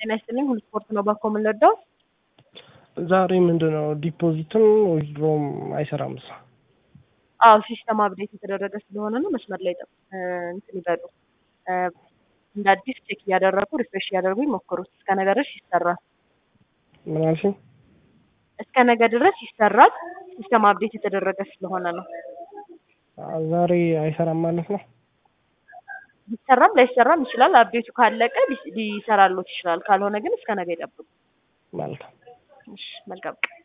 ጤና ይስጥልኝ። ሁሉ ስፖርት ነው ባኮ የምንወደው። ዛሬ ምንድን ነው ዲፖዚትም ዊዝድሮም አይሰራም። እሷ አዎ ሲስተም አፕዴት የተደረገ ስለሆነ ነው። መስመር ላይ ጠብ እንትን ይበሉ እንደ አዲስ ቼክ እያደረጉ ሪፍሬሽ እያደረጉ ይሞክሩት። እስከ ነገ ድረስ ይሰራል። ምን አልሽኝ? እስከ ነገ ድረስ ይሰራል። ሲስተም አፕዴት የተደረገ ስለሆነ ነው። ዛሬ አይሰራም ማለት ነው። ሊሰራም ላይሰራም ይችላል። አፕዴቱ ካለቀ ሊሰራሎት ይችላል። ካልሆነ ግን እስከ ነገ ይጠብቁ። መልካም እሺ፣ መልካም ቀን